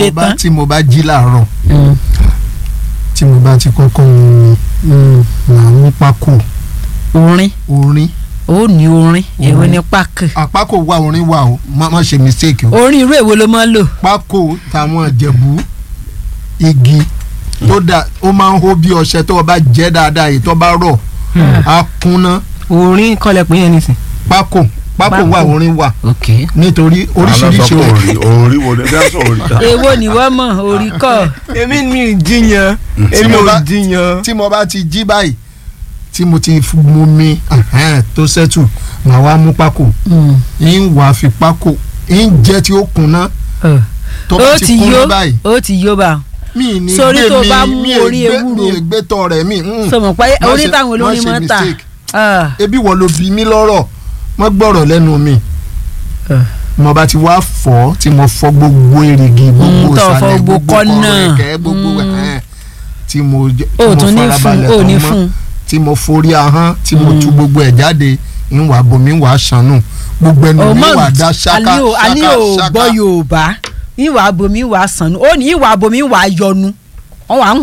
dé mo bá tán. tí mo bá jí láàárọ̀ Mm. tí mo bá ti kọ́kọ́ mu mi màá mú pákó orin orin ó ní orin èwo Orin. ní pákó àpákò wà orin wà o má má ṣe mistake o orin irú èwo ló máa ń lò. pákó táwọn ìjẹ̀bú igi tó dà ó máa ń hó bí ọṣẹ tó o bá jẹ́ dáadáa èyí tó bá rọ̀ á kúnná orin kọlẹ̀ pé yẹn nìsín. pákó pákó Pákó. wà orin wà ok nítorí oríṣiríṣi orí orin orí wo ni bí wọ́n sọ orí ta. èwo ni wọ́n mọ̀ orí kọ́ èmi mi ì jiyàn Tí èmi mo ò bá- jiyàn. tí mo bá ti jí báyìí tí mo ti f- mu mi ẹhẹ́n, tó sẹ́tù màá wá mú pákó ń wà fi pákó ń jẹ́ tí ó kúnná tó bá ó ti ti kúnná yó báyìí ó ti yó bá mi ní Sórí gbé tó mi bá mú mi è orí gbé- ewúro. mi è gbé tọ rẹ mi. mm. sọmọ pé Má orí ṣe- táwọn má olórin ṣe máa ń tà mistake. Ah, ebi wọ́n ló bí mi lọ́rọ̀ wọ́n gbọ́rọ̀ lẹ́nu mi Ah. mo bá ti wá fọ́ tí mo fọ́ gbogbo erigi gbogbo Mm, tó fọ́ ìsàlẹ̀ gbogbo gbogbo kọ́nà. kọ̀rọ̀ ẹ̀kẹ́ gbogbo Mm. ẹ̀hẹ́n, tí mo jẹ- ó tí mo tún ní fún farabalẹ̀ ó tán ní mọ́, fún tí mo forí ahọ́n tí mo tú gbogbo ẹ̀ jáde ń wà bomi ń wà sànù gbogbo ẹnu mi ọmọ wà dá ṣáká àní ò àní ṣáká ò ṣáká. gbọ́ yorùbá ìwà abomi ìwà sànù ó ní ìwà abomi ìwà yọnu ọ wà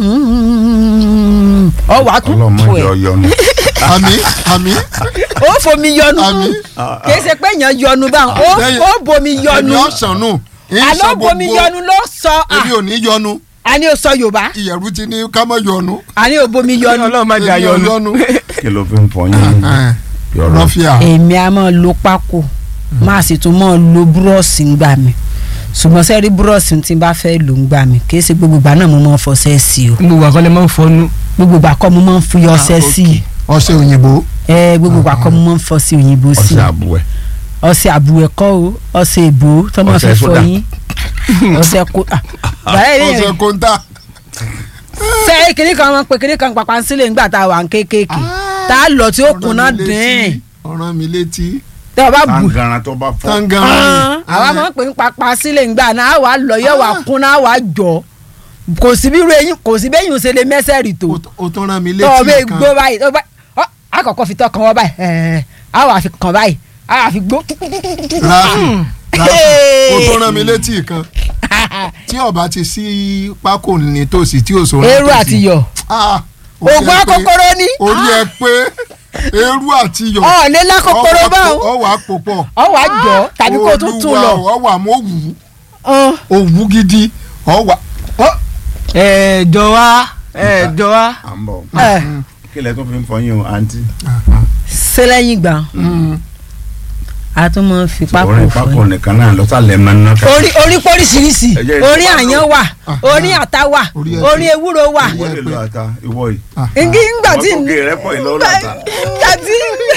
ọ wà tún ọlọ́mọ tó ìjọ ẹ yọnu. àmì àmì ó fomi yọnu àmì kì í ṣe pé èèyàn yọnu báwọn ó Lẹ́yìn- ó bomi yọnu èmi ọ̀sánù àlọ́ bomi yọnu ló sọ à èmi ò ní yọnu àní ò sọ yorùbá ìyẹ̀rù ti ní ká má yọnu àní ò bomi yọnu ọlọ́run má jà èmi ò yọnu. yọnu. kí ló fi ń fọ yín yọrọ. rọ́fíà èmi a máa lo pákó máa sì tún máa lo búrọ́ọ̀sì ń gbà mí ṣùgbọ́n sẹ́rí búrọ́ọ̀sì tí n bá fẹ́ lò ń gbà mí kì í ṣe gbogbo ìgbà náà mo máa ń fọṣẹ́ sí o gbogbo àkọlẹ̀ máa ń fọnú. gbogbo ìgbà kọ́ mo máa ń fi ọṣẹ sí i ọṣẹ òyìnbó ẹ gbogbo ìgbà kọ́ mo máa ń fọṣẹ òyìnbó sí ọṣẹ i àbúwẹ̀. ọṣẹ àbúwẹ̀ kọ́ o ọṣẹ èbó tó máa Ọṣẹ fi sódà. fọyín ọṣẹ kó bàrẹ́ ilé ọṣẹ yẹn kóńtà ṣe kiri kan máa ń pe kiri kan pàpà sílẹ̀ ńgbà tá a wà ń kéékèèké tá a lọ tí ó kùnà dín ọ̀ràn mi létí tí a bá bù tangaran tó bá fọ. tangan àwa máa ń pè ń papà sílẹ̀ ńgbà náà àwa lọ yẹ wà kún náà wà jọ kò sí bí eyín kò sí bẹ́yìn ṣe lè mẹ́sẹ̀ rì tó o tún rán mi tọ́ ọ bẹ́ẹ̀ létí gbó báyìí tọ́ bá ọ àkọ́kọ́ fi tọ́ kan wọ́n báyìí ẹ̀ẹ́ àwa fi kàn báyìí àwa fi gbó. ráfì ráfì o tún rán mi létí kan tí ọba ti sí pákó nítòsí tí òṣòro eérú àti yọ̀ oògùn akókóró ní orí ẹ pé eérú àti yọ̀ ọ̀ lé lákòkòrò báwọn ọ wà pòpọ̀ ọ wà jọ tàbí kó tún tún lọ. ọ wà mọ òwú Ọ̀n. òwú gidi ọ wà ọ ẹ jọ wá ẹ jọ wá. à ń bọ̀. ẹ̀, kí lẹ tó fi ń fọ yín o àǹtí. ṣé lẹ́yìn gbà a tún máa ń fi pákó orin fún pákó yín. nìkan náà lọ́sàlẹ̀ máa ń ná. orí orí póríṣiríṣi Ẹ jẹ́ orí ìfipá àyàn wà orí àtà wà Orí ẹ̀ orí ewúro wà ìwọ lè lo ata ìwọ yìí. ngi ngbà tí Wọ́n tó gé rẹ pọ̀ ìlọ́ làtà. ngbà tí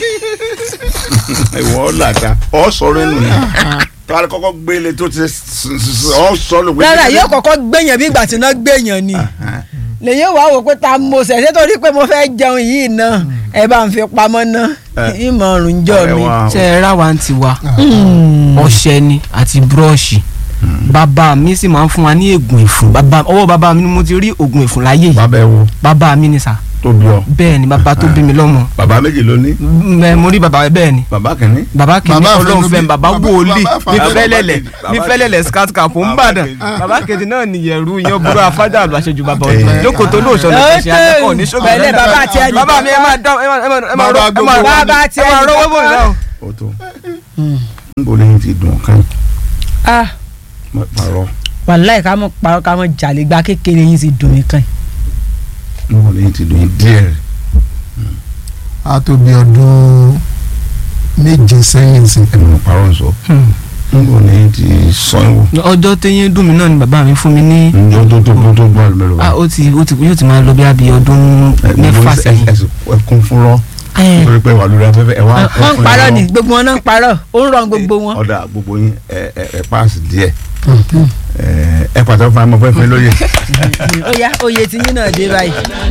ìwọ làtà ọ sọ̀rọ̀ ẹnu ni. tó a kọ́kọ́ gbélé tó ti ọ sọ ló gbé. rárá yóò kọ́kọ́ gbẹ̀yàn bí ìgbà tí iná gbẹ̀yàn ni lèyìn wàá wò pé ta mo ṣẹ̀ ṣé torí pé mo fẹ́ jẹun yìí náà ẹ bá ń fi pamọ́ náà Ẹ. ìmọ̀ ọ̀rùn jọ Ọ̀rẹ́ mi. wa, ṣe ẹ rà wá ń tiwa Mm. ọṣẹ ni àti búrọ́ọ̀ṣì bàbá mi sì máa ń fún wa ní ègùn ìfún bàbá ọwọ́ bàbá mi ni mo ti rí ògùn ìfún láyé yìí bàbá ẹ wo bàbá mi ni sà tó bí ọ. bẹ́ẹ̀ ni bàbá tó bí mi lọ́mọ bàbá méjì ló ní. mẹ mo rí bàbá bẹ́ẹ̀ ni bàbá kìíní. bàbá kìíní Bàbá ọlọ́run àfẹnubí- fẹ́ bàbá bàbá- wòlíì bàbá ní àfẹnubí- fẹ́lẹ́lẹ̀ bàbá ní kejì. fẹ́lẹ́lẹ̀ scout camp ń Bàbá bàdàn kejì. bàbá kejì náà nìyẹ̀rú yan burú afájà àlọ́ àṣejù bàbá Ẹ. ọ̀dọ́ jókòó tó lóòṣọ́ ló fẹ́ ṣe akẹ́kọ̀ọ́ ní ṣọ́gbà Pẹ̀lẹ́, bàbá àti ẹni. bàbá mi ẹ máa dán ẹ máa ẹ máa ẹ máa Bàbá rọ- ẹ gbogbo máa wa Bàbá àti ẹ máa ẹni rọwọ́ bò mí kankan. náà. ó tó. n bò lẹ́yìn ti dùn kán. Ah, pàrọ̀ wàláì ká mọ̀ parọ́ ká mọ̀ jàlè gba kékeré yín sì dùn mí kàn. n bò lẹ́yìn ti dùn díẹ̀. a tó bí ọdún méje sẹ́yìn sí ẹnu pàrọ̀ sọ. n bò lẹ́yìn ti sọ́yìnwó. ọjọ́ téyín dùn mí náà ni bàbá mi fún mi ní njọ́ tó tó tó gbọ́ àlùmẹ́rù ah ó ti ó ti yóò ti máa lọ bí abi ọdún mẹ́fà sẹ́yìn. ẹkún fúnrọ́ Ẹ, nítorí pé wà lórí afẹ́fẹ́ ẹ wá. wọ́n ń parọ́ ni gbogbo wọn náà ń parọ́ ó ń ràn gbogbo wọn. ọ̀dà gbogbo yín ẹ ẹ ẹ paasi díẹ̀ ẹ ẹ pàtàkì fún amọ̀ fẹ́fẹ́ lóye. ó yá oyè tí yín náà dé báyìí.